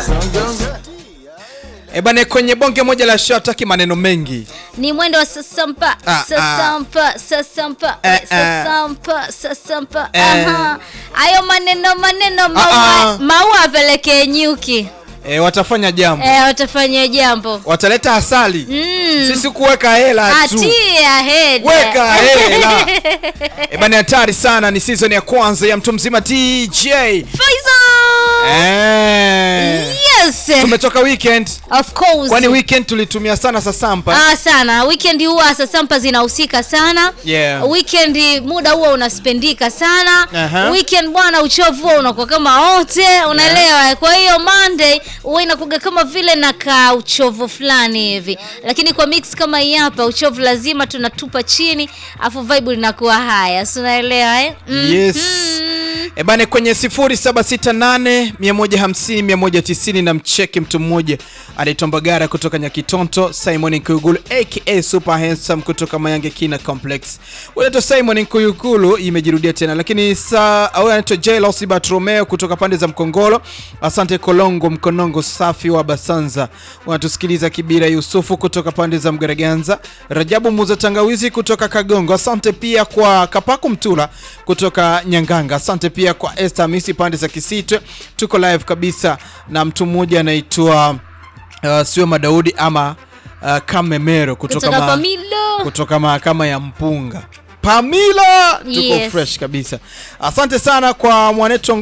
E bane, kwenye bonge moja la show hataki maneno mengi. Ni mwendo wa sasampa Ah, sasampa sasampa Eh, eh, eh. sasampa sasampa. Eh. Aha. Hayo maneno maneno Ah, maua ah. maua apelekee nyuki E, watafanya jambo, eh, watafanya jambo wataleta asali. Mm. Sisi kuweka hela tu. atia heda Weka hela. E bane, hatari sana. Ni season ya kwanza ya mtu mzima DJ. Faisal! Eh. Yes. Tumetoka weekend. Of course. Kwani weekend tulitumia sana sasampa. Ah, sana weekend huwa sasampa zinahusika sana Yeah. weekend muda huwa unaspendika sana Aha. weekend bwana uchovu huwa unakuwa kama wote unaelewa kwa hiyo monday huwa inakuga kama vile na ka uchovu fulani hivi lakini kwa mix kama hii hapa uchovu lazima tunatupa chini afu vibe linakuwa haya si unaelewa eh? Mm. Yes. Mm. E bane kwenye 0768 150 190 na mcheki mtu mmoja anaitwa Mbagara kutoka Nyakitonto, Simon Nkuyugulu aka Super Handsome kutoka Mayange Kina Complex. Unaitwa Simon Nkuyugulu imejirudia tena, lakini saa au anaitwa Jailos Bartolomeo kutoka pande za Mkongolo. Asante Kolongo Mkonongo safi wa Basanza. Unatusikiliza Kibira Yusufu kutoka pande za Mgaraganza. Rajabu Muza Tangawizi kutoka Kagongo. Asante pia kwa Kapaku Mtula kutoka Nyanganga. Asante pia kwa Esther Misi pande za Kisitwe. Tuko live kabisa na mtu mmoja anaitwa uh, sio Madaudi ama uh, Kamemero kutoka, kutoka ma, Pamilo kutoka mahakama ya Mpunga. Pamila tuko Yes. fresh kabisa. Asante sana kwa mwaneto